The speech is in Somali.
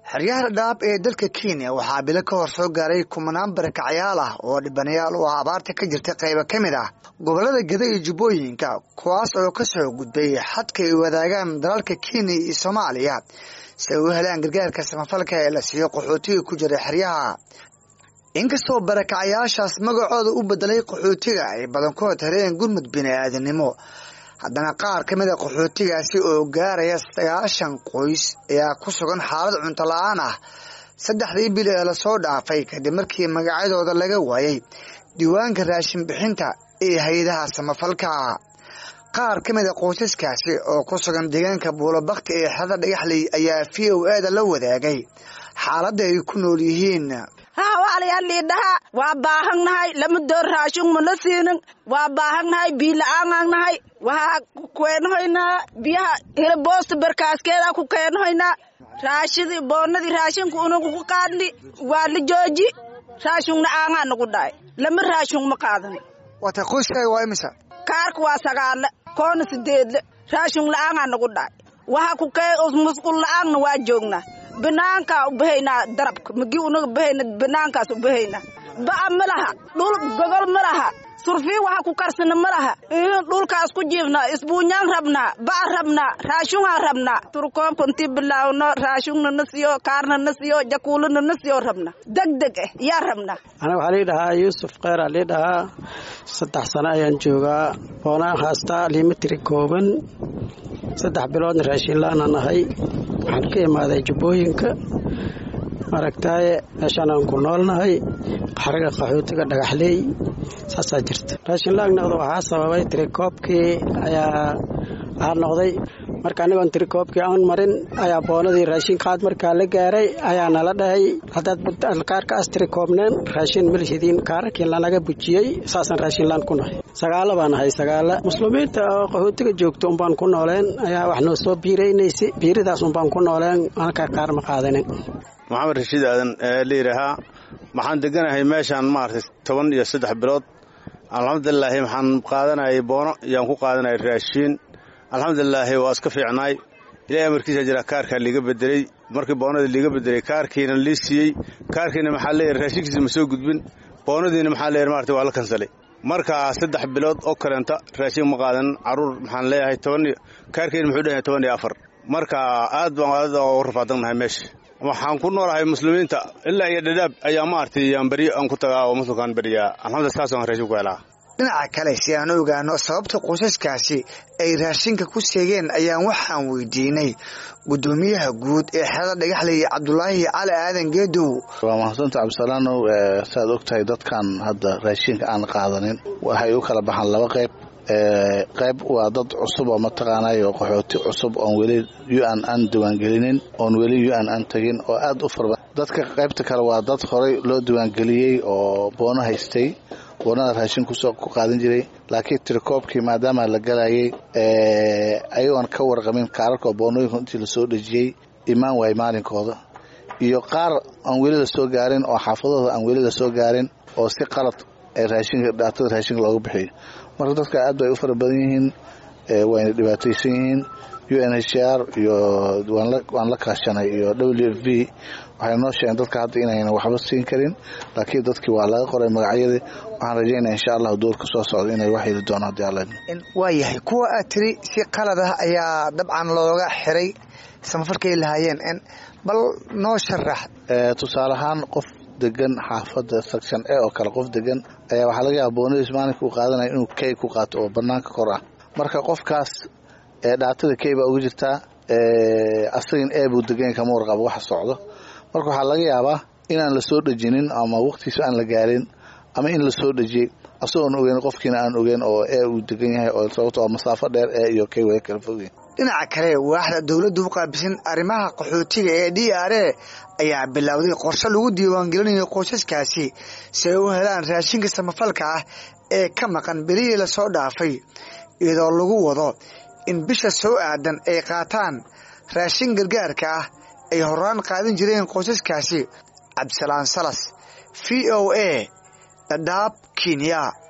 xeryaha dhadhaab ee dalka kenya waxaa bilo ka hor soo gaaray kumanaan barakacyaal ah oo dhibanayaal u ah abaarta ka jirta qayba ka mid ah gobollada geda iyo jubbooyinka kuwaas oo ka soo gudbay xadka ay wadaagaan dalalka kenya iyo soomaaliya si ay u helaan gargaarka samafalka ee la siiyo qaxootiga ku jira xeryaha inkastoo barakacyaashaas magacooda u bedelay qaxootiga ay badankood hereen gurmud bini-aadanimo haddana qaar ka mid a qaxootigaasi oo gaaraya sagaashan qoys ayaa ku sugan xaalad cunto la-aan ah saddexdii bil ee lasoo dhaafay kadib markii magacyadooda laga waayay diiwaanka raashin bixinta ee hay-adaha samafalka qaar ka mid a qoysaskaasi oo ku sugan deegaanka buulobakti ee xerada dhagaxley ayaa v o e da la wadaagay xaaladda ay ku nool yihiin haa walaalayaal liidhaha waa baahannahay lama door raashin ma la siinin waa baahannahay biila-aanaan nahay waxaa ku keenahoynaa biyaha hiliboosta barkaaskeeda ku keenahoynaa raashidii boonnadii raashinku unagu ku qaadni waa la jooji raashingna aangaa nagu dhaay lama raashing ma qaadani waata qoyskaaga waa imisa kaarka waa sagaale koona sideedle raashing la-aangaa nagu dhaay waxa ku kee musqul la-aanna waa joognaa banaankaa u bahaynaa darabka magi unaga bahayna banaankaas u bahaynaa ba'a ma laha dhul gogol ma laha surfii waxa ku karsana ma laha dhulkaas ku jiifnaa isbuunyaan rabnaa ba'a rabnaa raashunhaan rabnaa turkoomka intii bilaawno raashungna na siyo kaarna na siyo jakuulana na siyo rabna deg deg eh yaa rabnaa aniga waxaa lii dhahaa yuusuf kheyraa lii dhahaa saddex sano ayaan joogaa boonaan haastaa limitiri kooban saddex biloodna raashinlaanaan ahay waxaan ka imaaday jubbooyinka maaragtaaye meeshaan aan ku noolnahay xariga qaxootiga dhagaxleey saasaa jirta raashinlaag noqda waxaa sababay tirikoobkii ayaa aa noqday marka anigoon tirikoobkii aan marin ayaa boonadii raashin qaad markaa la gaaray ayaa nala dhahay haddaad kaarkaas tirikoobneen raashin malhidiin kaararkii lanaga bujiyey saasaan raashinlaan ku nahay sagaalo baan ahay sagaala muslimiinta oo qaxootiga joogto unbaan ku nooleen ayaa wax noo soo biiraynaysa biiridaas unbaan ku nooleen halkaa kaar ma qaadanin maxamed rashiid aadan ee la yidhaahaa waxaan deganahay meeshaan maaragtay toban iyo saddex bilood alxamdulilaahi waxaan qaadanayay boono iyaan ku qaadanayay raashiin alxamdulilaahi waa iska fiicnaay ilaahay amarkiisa jira kaarkaa liiga bedeley markii boonadii liiga bedelay kaarkiina lii siiyey kaarkiina maxaa leeyahay raashinkiisa ma soo gudbin boonadiina maxaa leeyahay maaragtay waa la kansalay marka saddex bilood oo kaleenta raashin ma qaadan caruur maxaan leeyahay toban kaarkiina muxuu dhanyahay toban iyo afar marka aad baan aad ugu rafaadannahay meesha waxaan ku noolahay muslimiinta ilaa iyo dhadhaab ayaa maaragtay yaan beri aan ku tagaa oo muslimkaan beriyaa alxamdulillah saasaan raashin ku helaa dhinaca kale si aan u ogaano sababta qoysaskaasi ay raashinka ku seegeen ayaan waxaan weydiinay guddoomiyaha guud ee xerada dhagaxley cabdulaahi cali aadan geedow waa mahadsanta cabdisalaanow saaad og tahay dadkan hadda raashinka aan qaadanin waxay u kala baxaan laba qayb qayb waa dad cusub oo mataqaanayo qaxooti cusub oon weli u-an aan diiwaangelinin oon weli u-an aan tegin oo aad u farba dadka qaybta kale waa dad horey loo diiwaangeliyey oo boono haystay boonada raashin kusoo ku qaadan jiray laakiin tirikoobkii maadaama la galayay ayagoon ka warqamin kaararka oo boonooyinka intii lasoo dhejiyey imaan waay maalinkooda iyo qaar aan weli lasoo gaarin oo xaafadooda aan weli lasoo gaarin oo si qalad raashinka dhaatada raashinka looga bixiyo marka dadka aad bay u fara badan yihiin wayna dhibaataysan yihiin u n h r iyo waan la kaashanay iyo w f b waxay noo sheegeen dadka hadda inayna waxba siin karin laakiin dadkii waa laga qoray magacyadii waxaan rajaynaya insha allahu doorka soo socda inay wax heli doonaan hadii alla waa yahay kuwa aad tiri si qalad ah ayaa dabcan looga xiray samafalkay lahaayeen bal noo sharax tusaale ahaan qof degan xaafada section a oo kale qof degan ayaa waxaa laga yaaba boonadiis maalinka u qaadanaya inuu key ku qaato oo banaanka kor ah marka qofkaas dhaatada key baa uga jirtaa asagin e buu degan kama warqabo waxa socdo marka waxaa laga yaabaa inaan la soo dhejinin ama waqtiisa aan la gaarin ama in la soo dhejiyey asagoon ogeyn qofkiina aan ogeyn oo e uu degan yahay oo sababto oo masaafo dheer e iyo key way kala fogyihin dhinaca kale waaxda dowladda u qaabisan arrimaha qaxootiga ee d r a ayaa bilowday qorshe lagu diiwaangelinayo qoysaskaasi si ay u helaan raashinka samafalka ah ee ka maqan belihii lasoo dhaafay iyadoo lagu wado in bisha soo aadan ay qaataan raashin gargaarka ah ay horaan qaadan jireen qoysaskaasi cabdisalaan salas v o a dhadhaab kenya